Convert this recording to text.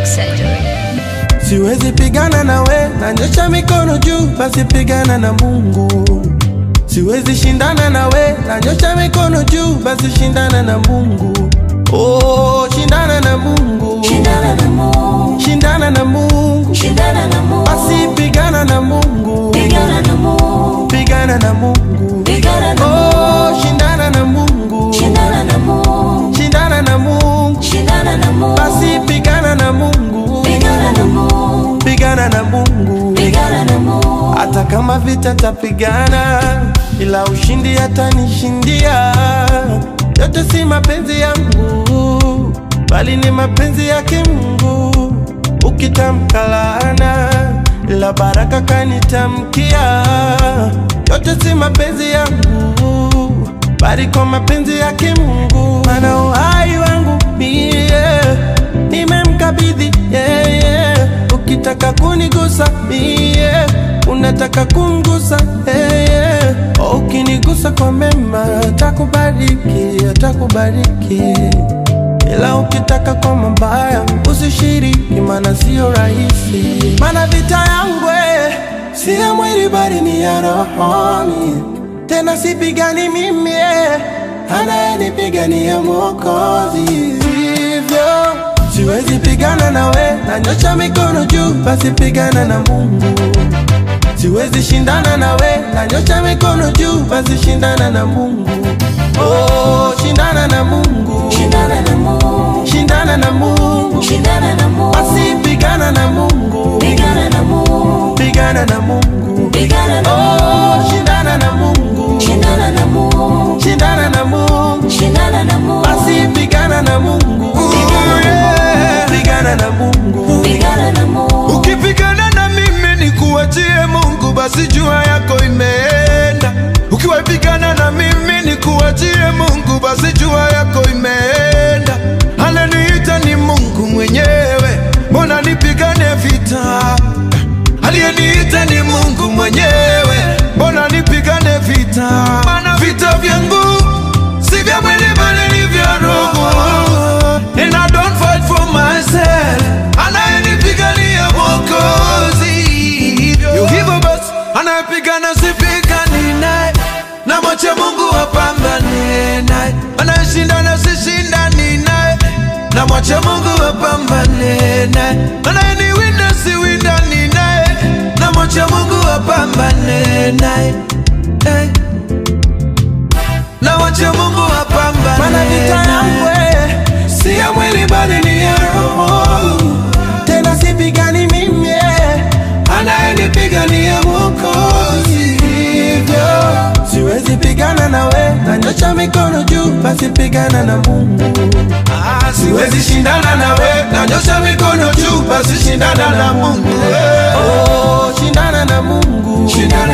Plastic Surgery. Siwezi pigana na we, nanyosha mikono juu, basi pigana na Mungu. Siwezi shindana na we, nanyosha mikono juu, basi shindana na Mungu. Oh, shindana na Mungu, Shindana na Mungu, shindana na Mungu, shindana na Mungu, basi pigana na Mungu, pigana na Mungu, pigana na Mungu. pigana na Oh, Mungu, shindana na Mungu, shindana na Mungu, shindana na Mungu, shindana na Mungu, basi pigana na Mungu, pigana na Mungu, pigana na Mungu. pigana na Mungu, Hata kama vita tapigana, ila ushindi atanishindia. Yote si mapenzi yangu, bali ni mapenzi yake Mungu. Ukitamka laana, ila baraka kanitamkia. Yote si mapenzi yangu, bali kwa mapenzi yake Mungu. Mana uhai wangu mie nimemkabidhi yeye. Ukitaka kunigusa mie, unataka kumgusa yeye. Ukinigusa kwa mema, atakubariki, atakubariki. Ila ukitaka kwa mabaya, usishiriki, maana sio rahisi. Maana vita yangu eh, si ya mwili bali ni ya rohoni. Tena sipigani mimi, eh, anayenipigania Mwokozi. Hivyo siwezi pigana na we, nanyosha mikono juu, basi pigana na Mungu. Siwezi shindana na we, nanyosha mikono juu, basi shindana na Mungu. Oh, shindana na Mungu, shindana na Mungu, shindana na Mungu, shindana na Mungu, basi pigana na Mungu, pigana na Mungu, pigana na Mungu. pigana na Oh, Mungu, shindana na Mungu, shindana na Mungu, shindana na Mungu, shindana na Mungu, basi pigana na Mungu, Yeah, pigana na Mungu. pigana na Mungu, Ukipigana na mimi ni kuachie Mungu, basi jua yako imeenda. Ukiwapigana na mimi ni kuachie Mungu, basi jua yako imeenda. Aleniita ni Mungu mwenyewe, mbona nipigane vita? Aliyeniita ni Mungu mwenyewe, mbona nipigane vita? Maana vita vyangu si vya mwili bali ni vya roho. And I don't fight for myself, anayenipigania Mwokozi. Yu hivyo basi, anayepigana sipigani naye, na mwache Mungu apambane naye. Anayeshindana sishindani naye, na mwache Mungu apambane naye. Anayeniwinda siwindani naye, na mwache Mungu apambane naye. Hey. Na mwache Mungu apambane Mana vita yangu eh, si ya mwili bali ni ya roho. Tena sipigani mimi, eh, anayenipigania Mwokozi. Hivyo siwezi pigana na we, nanyosha mikono juu, basi pigana na Mungu. Ah, siwezi shindana na we, nanyosha mikono juu, basi shindana na Mungu. Oh, shindana na Mungu, Shindana